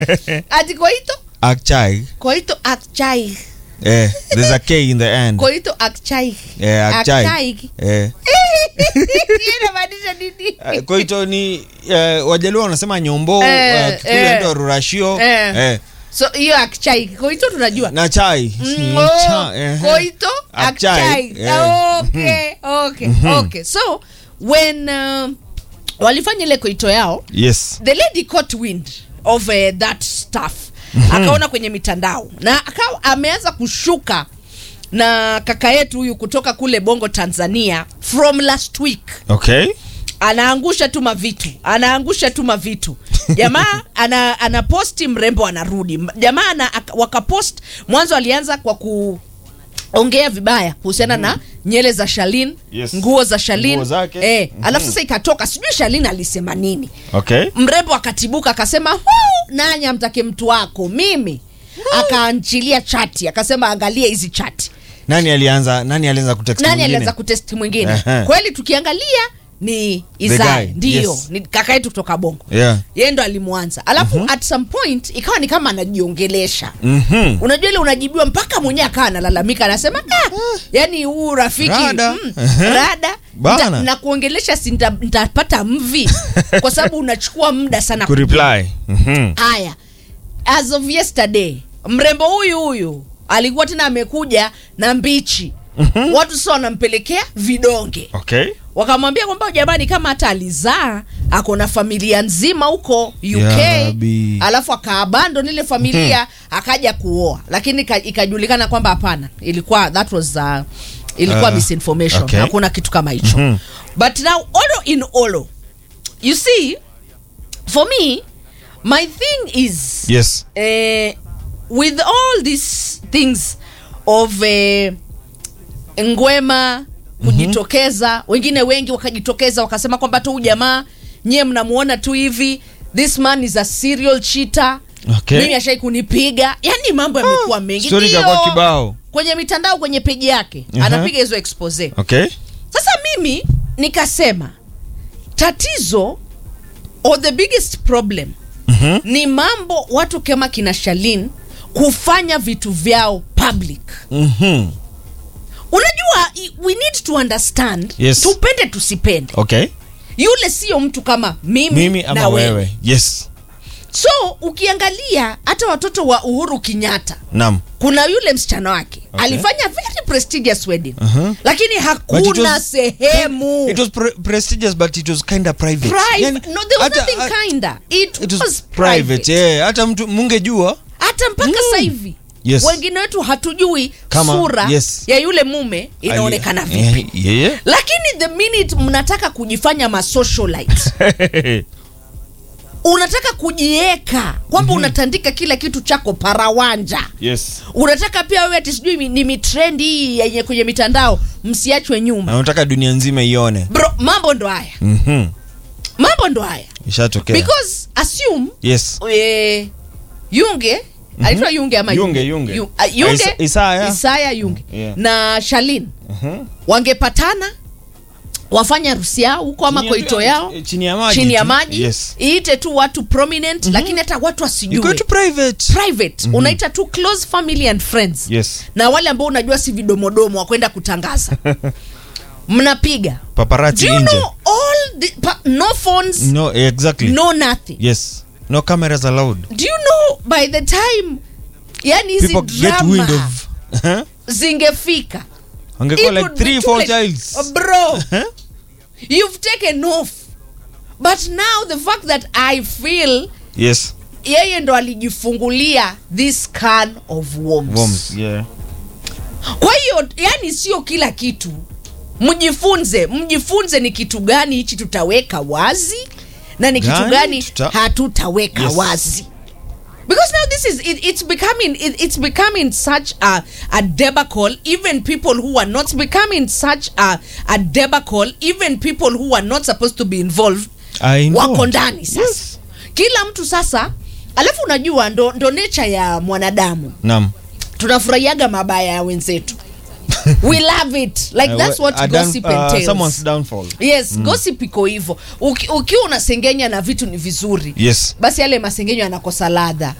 ati koito Akchai. koito akchai Eh, there's a K in the end. koito akchai Eh, Akchai. Akchai. Eh. Hiyo inamaanisha nini Eh, Koito ni eh, Wajaluo wanasema nyombo, Eh, eh, Kikuyu eh. ndio rurashio. Eh. Eh. so hiyo akchai koito tunajua Na chai. Mm, Ni oh, cha- eh. koito Akchai. akchai Eh. okay okay okay so when uh, walifanya ile koito yao Yes. the lady caught wind of uh, that stuff akaona kwenye mitandao na akawa ameanza kushuka na kaka yetu huyu kutoka kule bongo tanzania from last week Okay. anaangusha tu mavitu anaangusha tu mavitu jamaa ana, ana posti mrembo anarudi jamaa ana, aka- wakapost mwanzo alianza kwa kuongea vibaya kuhusiana na nyele za shalin Yes. nguo za shalin Nguo zake. eh, Mhm. alafu sasa ikatoka sijui shalin alisema nini Okay. mrembo akatibuka akasema "Huu, nani amtake mtu wako mimi akaanchilia chati akasema angalia hizi chati Nani alianza nani alianza kutext nani mwingine? alianza kutesti mwingine Ehe. kweli tukiangalia ni The Isai guy, ndio yes. ni kaka yetu kutoka bongo Yeah. yeye ndo alimwanza alafu at some point ikawa ni kama anajiongelesha Mhm. unajua ile unajibiwa mpaka mwenyewe akawa analalamika anasema ah, yani huu rafiki Rada. mm, Ehe. rada Bana. nta- na kuongelesha si nta- ntapata mvi kwa sababu unachukua muda sana Ku reply. Mhm. haya as of yesterday mrembo huyu huyu alikuwa tena amekuja na mbichi mm-hmm. watu sasa wanampelekea vidonge Okay. wakamwambia kwamba jamani kama hata alizaa ako na familia nzima huko uk Ya Rabbi. alafu akaabandon ile familia akaja kuoa lakini ika- ikajulikana kwamba hapana ilikuwa that was uh, ilikuwa Ah, misinformation okay. hakuna kitu kama hicho Mhm. but now olo in olo you see for me my thing is Yes. eh, with all these things of eh, ngwema kujitokeza wengine wengi wakajitokeza wakasema kwamba tu huyu jamaa nyie mnamuona tu hivi this man is a serial cheater Okay. mimi ashai kunipiga yani mambo yamekuwa mengi story Ndio, ikakuwa kibao. kwenye mitandao kwenye peji yake Aha. anapiga hizo expose Okay. sasa mimi nikasema tatizo or the biggest problem Mhm. ni mambo watu kama kina shalin kufanya vitu vyao public Mhm. unajua i- we need to understand Yes. tupende tusipende Okay. yule sio mtu kama mimi, Mimi ama na wewe. wewe. Yes. so ukiangalia hata watoto wa uhuru kenyatta Naam. kuna yule msichana wake Okay. alifanya very prestigious wedding Uh-huh. lakini But it hakuna was- sehemu It was pre prestigious but it was kind of private. Private. Yani, no, there was hata- nothing ha- kinda. It, It was, was private. private. Yeah, hata mtu mungejua. Hata mpaka sasa hivi Yes. wengine wetu hatujui Kama- sura yes. ya yule mume inaonekana Ali- vipi. Yeah, yeah. Lakini the minute mnataka kujifanya masocialite, unataka kujieka kwamba unatandika kila kitu chako parawanja yes. unataka pia wewe ati sijui mi- ni mitrendi hii yenye kwenye mitandao msiachwe nyuma Na unataka dunia nzima ione. bro mambo ndo haya Mhm. mambo ndo haya Ishatokea. because assume Yes. eh, yunge anaitwa yunge ama Yunge, Yunge. Yu- ah, yunge Isa- Isaya. Isaya yunge Yeah. na shalin Mhm. wangepatana wafanya harusi yao huko ama Chini ya- koito yao chini ya maji chini ya tu. maji Yes. iite tu watu prominent lakini hata watu Iko wasijue tu private. private unaita tu close family and friends Yes. na wale ambao unajua si vidomodomo wa kwenda kutangaza mnapiga Paparazzi do you nje. know all the, pa, no phones No, exactly. no nothing Yes. No cameras allowed. do you know by the time yani hizi People get wind drama of. Huh? zingefika Wangekuwa it like would be three, too four late. childs. Oh, bro Huh? you've taken off but now the fact that i feel Yes. yeye ndo alijifungulia this can of worms. Worms. Yeah. kwa hiyo yani sio kila kitu mjifunze mjifunze ni kitu gani hichi tutaweka wazi na ni kitu Gani gani tuta- hatutaweka Yes. wazi because now this is it, it's becoming it, it's becoming such a, a debacle even people who are not becoming such a, a debacle even people who are not supposed to be involved I know. wako ndani sasa Yes. kila mtu sasa alafu unajua ndo, ndo nature ya mwanadamu Naam. tunafurahiaga mabaya ya wenzetu we love it like Uh, that's what a down- gossip uh, entails someone's downfall. yes gossip iko hivyo Uki- ukiwa unasengenya na vitu ni vizuri Yes. basi yale masengenyo yanakosa ladha